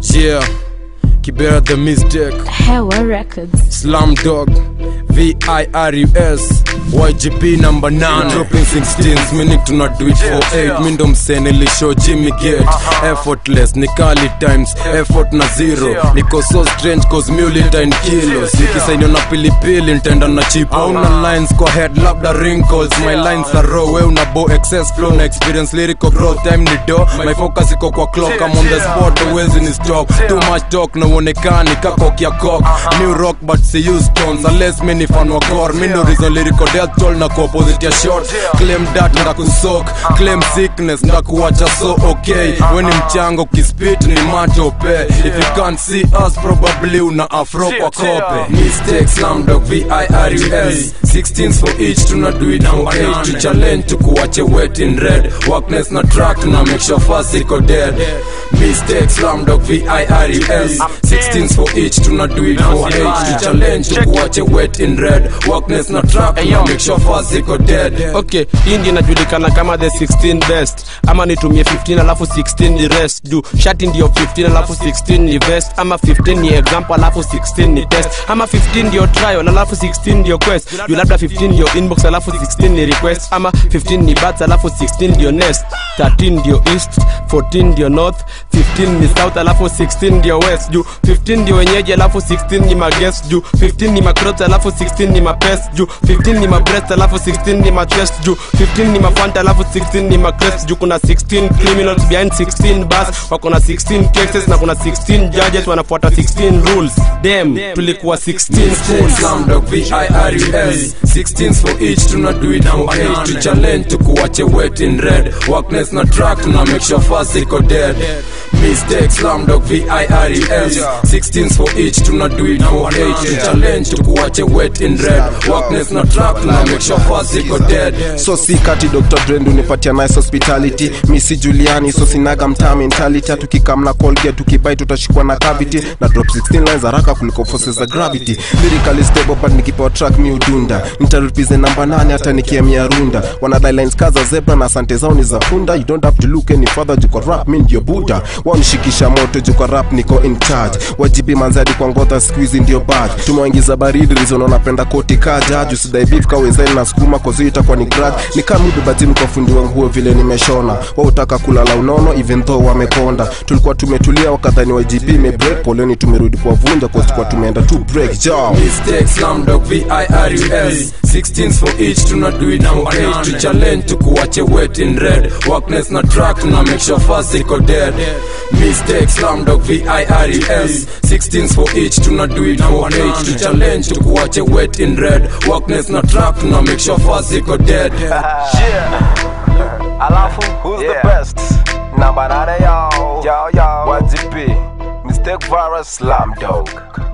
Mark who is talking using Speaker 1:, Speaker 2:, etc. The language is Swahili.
Speaker 1: Yeah, Kibera the mistake.
Speaker 2: Hewa Records.
Speaker 1: Slam Dog, V-I-R-U-S YGP number 9 Dropping 16s, meaning to not do it for 8 Mi ndo msene lisho Jimmy Gate Effortless, ni kali times, effort na zero Niko so strange cause mulita in kilos Nikisainio na pilipili, nitaenda na chip Una lines kwa head, labda wrinkles My lines are raw, we una bo excess flow Na experience lyrical growth, time ni do My focus iko kwa clock, I'm on the spot, uwezi ni stop Too much talk, na uonekani kako kia cock New rock but see you stones Unless mi ni fan wa gore Mi ndo reason lyrical death toll na ku opposite ya short Claim that ndakusok Claim sickness ndakuwacha so okay We ni mchango kispit ni matope If you can't see us probably una afro kwa kope Mistakes slam dog V-I-R-U-S 16s for each tuna do it for 8 To challenge tukuwache wet in red Workness na track tuna make sure fast iko dead Mistakes slam dog V-I-R-U-S 16s for each tuna do it for 8 To challenge tukuwache wet in red Workness na track tuna make sure fast iko dead
Speaker 3: okay hii ndio inajulikana kama the 16 best ama nitumie 15 alafu 16 ni rest juu shati ndio 15 alafu 16 ni vest ama 15 ni example alafu 16 ni test ama 15 ndio trial alafu 16 ndio quest juu labda 15 ndio inbox alafu 16 ni request ama 15 ni bats alafu 16 ndio nest 13 ndio east 14 ndio north 15 ni south alafu 16 ndio west juu 15 ndio wenyeji alafu 16 ni maguest juu 15 ni macrot alafu 16 ni mapest juu 15 ni mabreast alafu 16 ni machest juu 15 ni mafanta alafu 16 ni macrest juu kuna 16 criminals behind 16 bars wako na 16 cases na kuna 16 judges wanafuata 16 rules dem tulikuwa 16 fools
Speaker 1: Slam dog V-I-R-U-S 16s for each tuna do it for 8 To challenge tukuwache wet in red Workness na track tuna make sure fast iko dead Mistakes slam dog V-I-R-U-S 16s for each tuna do it for 8 To challenge tukuwache wet in red Workness na track tuna make sure fast iko dead
Speaker 4: so si kati dr brend unipatia nice hospitality misi juliani so sinaga mtaa mentality tukikamna colgate tukibai tutashikwa na cavity na drop 16 lines haraka kuliko forces za gravity lyrically stable but nikipewa track mi udunda nitarepresent namba 8 hata nikiamia runda wanadai lines kaza zebra na asante zao ni za punda you don't have to look any further juko rap mi ndio buda wanishikisha moto juko rap niko in charge wajibi manzadi kwa ngodha squeeze ndio bad tumewaingiza baridi reason wanapenda koti kaja juu sidai beef kawezani na sukuma kozi itakuwa ni grad ni kama ubebatimu kwa fundi wa nguo vile nimeshona wa utaka kulala unono even though wamekonda tulikuwa tumetulia wakadhani wa gb imebreak poleni tumerudi kwa vunja kwa tulikuwa tumeenda tu break jam
Speaker 1: Mistakes, slam dog, V-I-R-U-S 16s for each, tuna do it for 8 To challenge, tukuwache wet in red Workness na track, tuna make sure fast iko dead Mistakes, slam dog, V-I-R-U-S 16s for each, tuna do it for 8 To challenge, tukuwache wet in red Workness na track, tuna make sure fast iko dead
Speaker 5: Alafu, who's the best? Namba nane yao, yao, yao. YGP, Mistake Virus, Slam Dog.